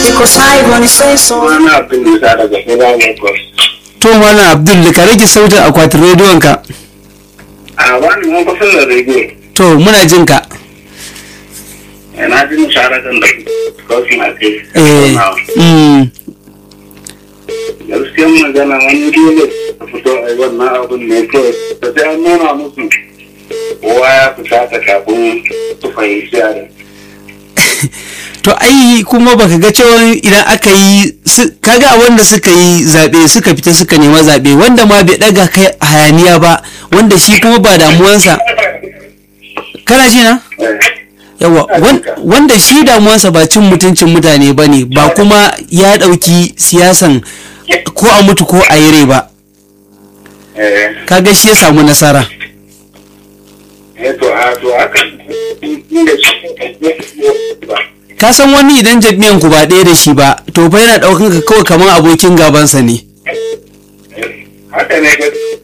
Cause I wanna say so. Wani abin da daga Hira Lagos. to malam abdul ka rage sautin akwatin rediyon ka A wani mun kusan da rediyo. to muna jin ka Yana jin sharatan da kofi na kai. eh mm, Gaskiyar magana wani dole a fito a yi wannan abin ne kawai. Da sai an nuna musu kowa ya fita ta kafin su fahimci yare. to ai kuma baka ga cewa idan aka yi su- kaga wanda suka yi zaɓe suka fita suka nema zaɓe wanda ma bai ɗaga kai hayaniya ba wanda shi kuma ba damuwansa kana ji na yawa wan- wanda shi damuwansa ba cin mutuncin mutane ba ne ba kuma ya ɗauki siyasan ko a mutu ko a yi rai ba Eh, kaga shi ya samu nasara eh, to a to haka inda shi ba. ka san wani idan jami'an ku ba ɗaya da shi ba to fa yana ɗaukan ka kawai kamar abokin gabansa ne haka ne ga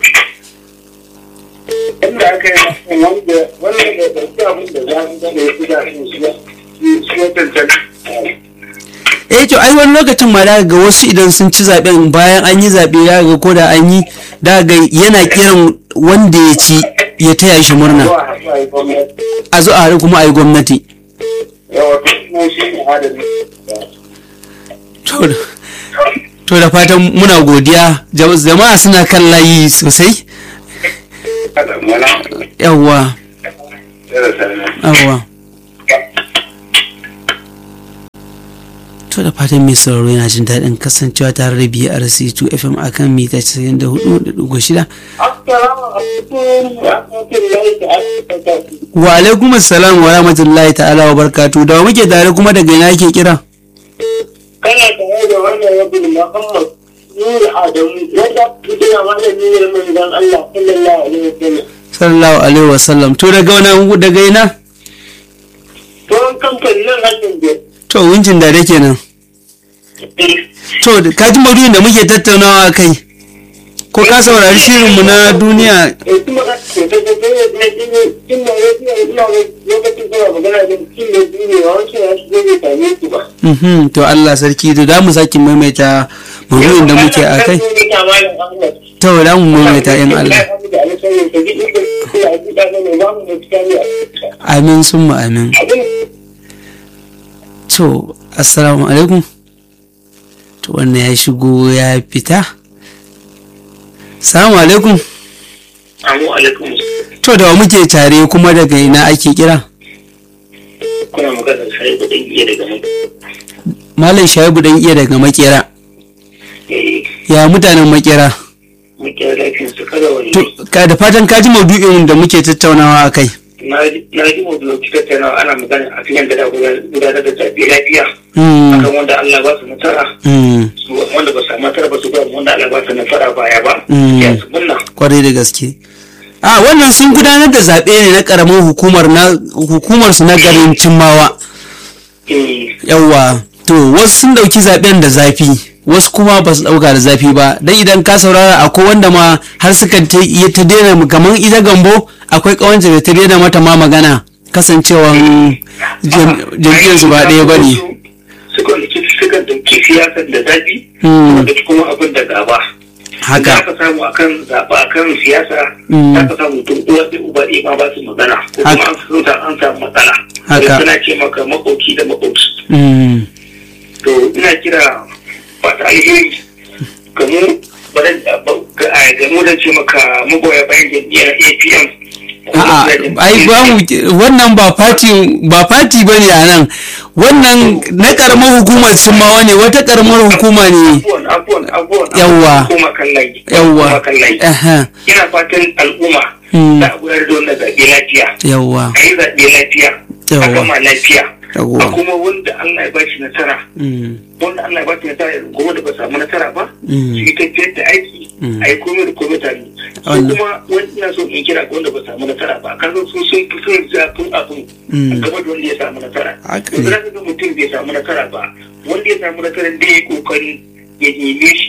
inda aka yi wanda wanda da ɗauki abin da za su zama ya fi da su shi shi ya cancanta eh to ai wani lokacin ma da ga wasu idan sun ci zaben bayan an yi zaɓe da ga ko da an yi da ga yana kiran wanda ya ci ya taya shi murna zuwa haɗu a yi gwamnati a zo a haɗu kuma a yi gwamnati yawa to kuma shi ne adalci to da- to da fatan muna godiya Jam- jama'a suna kan layi sosai kada mana yawwa da sanar yawwa to da fatan mai sauraro yana jin daɗin kasancewa tare da BRC2 FM akan mita 94.6 assalamu alaikum wa rahmatullahi ta'ala wa alaikum assalam wa rahmatullahi ta'ala wa barkatu da wa muke tare kuma daga ina ke kira kana tare da wannan rabin muhammad nuri adamu wanda kuke na malami ne mai dan Allah sallallahu alaihi wasallam sallallahu alaihi wasallam to daga wani daga ina to kamfanin hannun da to wincin da dake nan to da- ka ji maudu'in da muke tattaunawa kai ko ka saurari shirinmu na duniya eh kuma ka ce ta ce ta ne ne ne kin na ne ina ina lokacin da magana da kin ne ne wancan ya shi ne ta ne ku ba Mhm, to Allah sarki to da mu sake maimaita maudu'in da muke a kai to da mu maimaita in Allah amin summa amin to assalamu alaikum to wannan ya shigo ya fita salamu alaikum Amu alaikum to da wa muke tare kuma daga ina ake kira kuna magana sai da iya daga mu malam shaibu dan iya daga makera eh ya mutanen makera muke lafiya su kada wani to ka da fatan ka ji maudu'in da muke tattaunawa a kai na ji mu biyo cikin tana ana magana a cikin da gudanar da zaɓe lafiya Mm, akan wanda Allah ba su nasara mm, su wanda ba samu nasara ba su ga wanda Allah ba su nasara baya ba Mm. ya su munna kwarai da gaske a wannan sun gudanar da zaɓe ne na ƙaramin hukumar na hukumar su na garin cimmawa eh yawwa to wasu sun ɗauki zaɓen da zafi wasu kuma ba su ɗauka da zafi ba dan idan ka saurara akwai wanda ma har suka ta iya ta daina kamar ita gambo akwai ƙawance da ta daina mata ma magana kasancewan jam- jam'iyyar su ba ɗaya ba ne suka suka dauki siyasar da zafi Mm. wanda kuma abin da gaba da haka aka samu akan zaɓa akan siyasa Mm. za ka samu tun uwa da uba ɗaya ma ba su magana ko kuma Haka. an sun sa an samu matsala Haka. Sai suna ce maka makoki da makoki Mm, to ina kira fata alheri gamu baran gamu da ce maka magoya bayan jam'iyyar apm a'a ai ba mu wannan ba fati ba fati bane a nan wannan na karamar hukumar cimmawa ne wata karamar hukuma ne abuwan abuwan abuwan Yawwa. kuma kan layi yawwa Kuma kan layi aha ina fatan al'umma Mm. za a gudanar da wannan zaɓe lafiya yawwa a yi zaɓe lafiya a Yawwa. gama lafiya a yawwa kuma wanda Allah ya ba shi nasara Mm, wanda Allah ya ba shi nasara yanzu kuma da ba samu nasara ba Mm. su yi tafiyar da aiki Mm. a yi komai da komai tare su Wannan. kuma wani ina so in kira ga wanda ba samu nasara ba kan su sun fi son zafin abin Mm. a gaba da wanda ya samu nasara Haka yanzu ne. za ka ga mutum bai samu nasara ba wanda ya samu nasara da ya yi kokari ya neme shi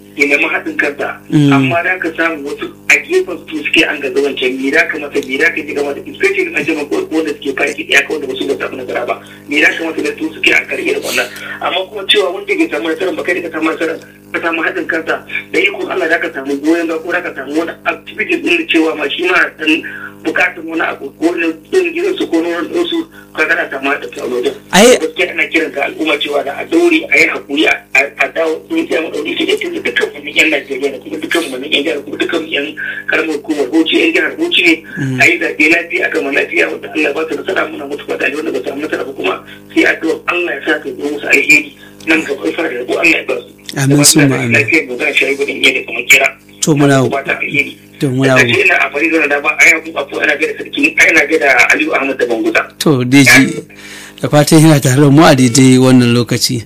ya nemi haɗin kansa Mm. amma da ka samu wasu a gefen su suke an gaza wancan me da ka mata me da ka ji gama da especially an jama wanda suke faki ɗaya kawai da wasu ba samu nasara ba me da ka mata da su suke an karye da wannan amma kuma cewa wanda bai samu nasara ba kai da ka samu nasara ka samu haɗin kansa da ikon Allah da ka samu goyon ba ko da ka samu wani activity din da cewa ma shi ma dan bukatun wani abu ko na din gidan su ko na wani ɗinsu ka gana samu haɗin kansa wajen ai gaskiya ana kiran ga al'umma cewa da a daure a yi hakuri a a dawo sun tsaya mu daure shi da tun da dukkan wani yan Najeriya da kuma dukkan wani yan jihar kuma dukkan yan karamar hukumar Bauchi yan jihar Bauchi ne a yi zaɓe lafiya a gama lafiya wanda Allah ba ta nasara muna mutu ba da wanda ba samu nasara ba kuma sai addu'a Allah ya sa ka zo musu alheri nan gaba ya fara da ko Allah ya ba su. Amin, summa amin. Lafiyar mu za a shayi gudun yadda kamar kira. To, muna- ba ta alheri. to muna Da ƙarshe ina a fari da ba a yi abu abu ana gaida sarki ana gaida Aliyu Ahmad da Banguza. to deji da fatan yana tare da mu a daidai wannan lokaci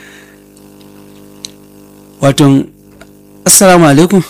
wato assalamu alaikum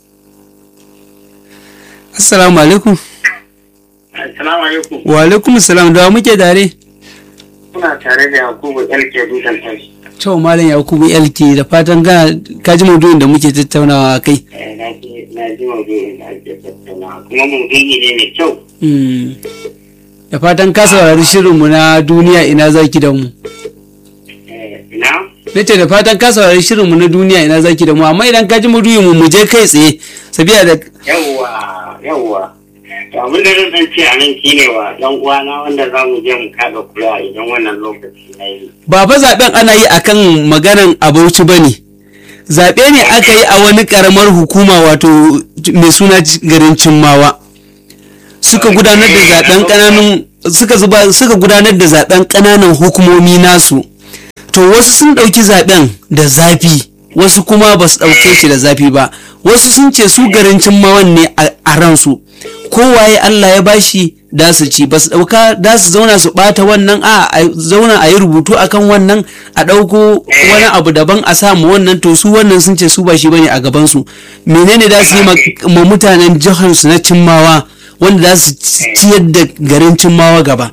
assalamu alaikum Assalamu alaikum. wa alaikum salam da wa muke tare Kuna tare da Yakubu LK Dukan Tashi. to malam yakubu elki da fatan kana ka ji maudu'in da muke tattaunawa a kai Na ji na ji maudu'in da ake tattauna kuma maudu'i ne mai kyau. Mm. da fatan ka saurari shirinmu na duniya ina zaki da mu Na? nace da fatan ka saurari shirinmu na duniya ina zaki da mu amma idan ka ji maudu'in mu mu je kai tsaye sabiya da Yawwa, yawwa. To abin da zan ce a nan shine wa ɗan uwana wanda za mu je mu kaga kula idan wannan lokaci na yi. ba fa zaben ana yi akan maganan abauci ba ne zaɓe ne aka yi a wani ƙaramar hukuma wato mai suna ci- garin cimmawa suka gudanar da zaben ƙananun suka zuba suka gudanar da zaben ƙananan hukumomi nasu to wasu sun ɗauki zaben da zafi wasu kuma ba su ɗauke shi da zafi ba wasu sun ce su garin cimmawan ne a a ransu kowaye Allah ya bashi da su ci ba su ɗauka da su zauna su ɓata wannan a a zauna a yi rubutu akan wannan a ɗauko wani abu daban a samu wannan to su wannan sun ce su ba shi bane a gabansu menene da su yi ma- ma mutanen jihar su na cimmawa wanda za su ci- ciyar da garin cimmawa gaba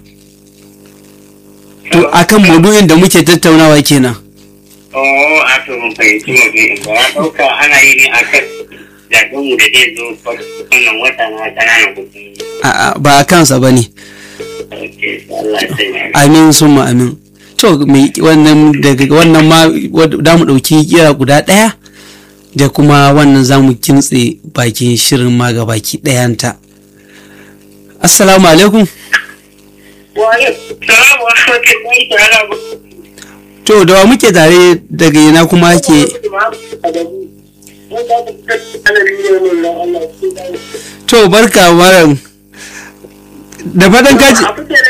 to akan maudu'in da muke tattaunawa kenan Oh, a to mun fahimci maudu'in ba. Ya ɗauka ana yi ne a kan zaɓenmu da zai zo wannan wata na ƙananan hukumomi. A'a, ba a kansa ba ne Ok, Allah ya sanya. amin summa amin to mai wannan daga wannan ma da mu ɗauki kira guda ɗaya da kuma wannan za mu kintse bakin shirin ma ga baki ɗayanta assalamu alaikum Wale, salamu alaikum, ta'ala ba. to da wa muke tare daga ina kuma ke to barka malam da fatan kaji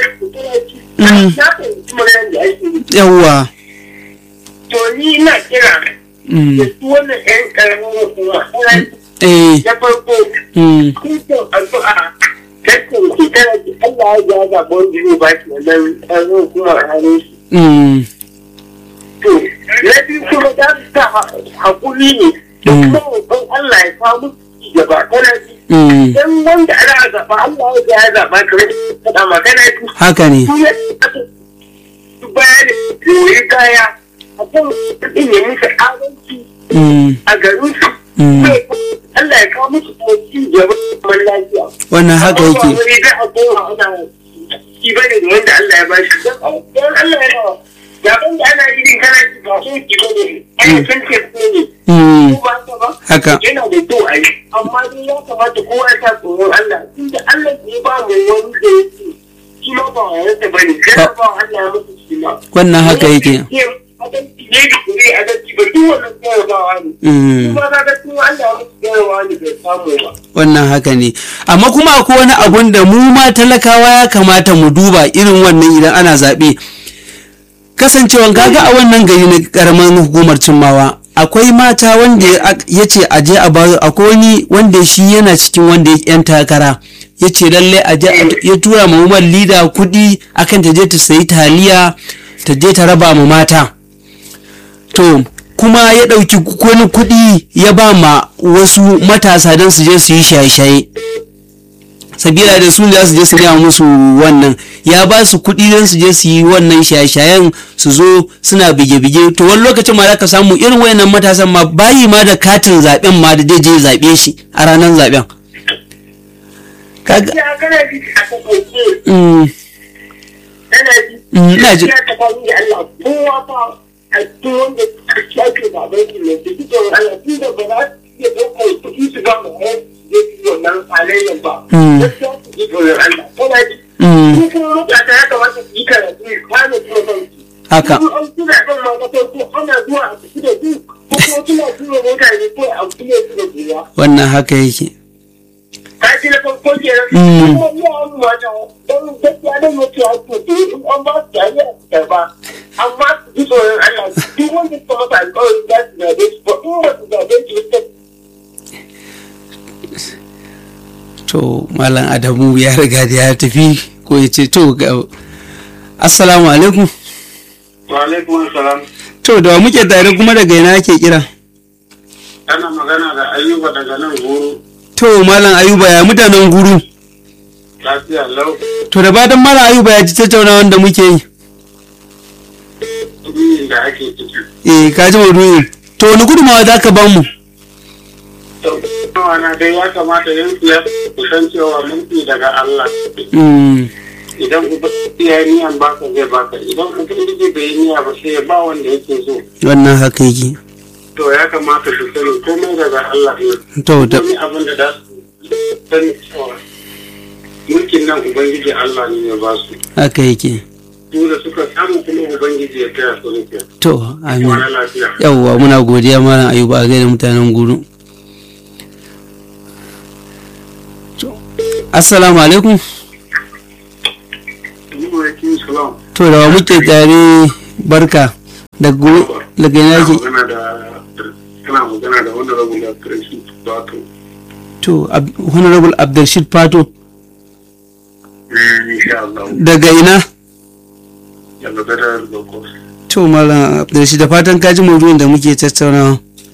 yawwa To ni ina kira mm, da su wannan ƴan ƙaramin hukuma. eh Na farko, mm, kusan addu'a tattalin shekara da Allah ya ja zaɓa wanda zai ba shi wannan ƙaramin hukumar a hannun shi. mm, To, na biyu kuma za su sa haƙuri ne da kuma roƙon Allah ya samu ci gaba kana ji. mm, Dan wanda ana zaɓa Allah ya ja zaɓa kamar faɗa magana ji. haka ne Su ya su bayani goyi kaya a kan kuɗin ya musu adalci mm, a garin su. mm, Allah ya kawo musu kuma ci gaba kamar lafiya. wannan haka yake Wani za a koma ana shi bane da wanda Allah ya bashi. Don Allah ya nawa. Zaben da ana yi din kana ci ba so ki bane. Ana san ke ne. mm, Ko ba ta ba? haka Yana da kyau a yi. Amma dai ya kamata kowa ya sa tsoron Allah. Tunda Allah ne ba mu wani da ya ce shi ma ba wa yansa bane. Kana ba wa Allah ya musu shi ma. wannan haka yake Adalci ne da kure adalci ba duk wannan jarabawa ne. mm. Kuma ka ga tun Allah ya musu jarabawa ne bai samu ba. wannan haka ne amma kuma akwai wani abun da mu ma talakawa ya kamata mu duba irin wannan idan ana zaɓe kasancewan kaga a wannan gari na karamar hukumar cimmawa akwai mata wanda ya- ya ce a je a ba akwai wani wanda shi yana cikin wanda ya yan takara ya ce lalle a je a- ya tura ma umar lida kuɗi akan ta je ta sayi taliya ta je ta raba ma mata to kuma ya ɗauki wani kuɗi ya ba ma wasu matasa don su je su yi shaye-shaye sabila da su za su je su gaya musu wannan ya ba su kuɗi don su je su yi wannan shaye-shayen su zo suna bige-bige to wani lokacin ma za ka samu irin wayannan matasan ma bayi ma da katin zaben ma da zai je zaɓe shi a ranar zaben kaga Ya kana ji a kasance mm, kana ji. Mm, ina ji. Ya tsakani da Allah kowa fa a cikin wanda ake zaben su ne su ji tsoron Allah tun da ba za su iya ɗaukar kuɗi su ba mu hayar su je su yi wannan halayyar ba. Mm. Gaskiya su ji tsoron Allah. Kana ji. mm, Su kuma mutane ya kamata su yi karatu su kame kuma kansu. haka Su an suna kan ma na farko ana zuwa a tafi da su ko kuma suna tura mutane ko a kuɗe su da biya. wannan haka yake kaji na farko kenan Mm. kuma iya an mata don gaskiya da mutu a kuɗi in an ba su jami'a su karba amma su ji tsoron Allah duk wanda suka masa alƙawari za su zabe su ba in ba su zabe su ba to malam adamu ya riga da ya tafi ko ya ce to ga assalamu alaikum Wa alaikum salam. to da wa muke tare kuma daga ina ake kira Ana magana da Ayuba daga nan guru to malam ayuba ya mutanen guru lafiya lau. to da fatan malam ayuba ya ji tattaunawan da muke yi Duniyin da ake ciki. eh ka ji maudu'in to wani gudunmawa za ka ba mu Nawa na dai ya kamata yin siyasa ku san cewa mulki daga Allah. Mm, Idan ubangiji ya yi niyan baka zai baka. Idan ubangiji bai yi niyya ba sai ya ba wanda yake so. wannan haka yake To ya kamata su sani komai daga Allah ne. to da Wani abin da za su sani cewa mulkin nan ubangiji Allah ne ya ba su. haka yake Su da suka samu kuma ubangiji ya taya su nufi. to amin Wani lafiya. yawwa muna godiya malam ayuba a gaida mutanen guru To, assalamu alaikum Alaikum salam. to da wa muke tare barka daga guru- daga ina Kana ke magana da kana magana da wanda rabu da karshen wato to Ab- honorable abdulrashid fato insha Allah daga ina daga gadar lokos to malam abdulrashid da fatan kaji maudu'in da muke tattaunawa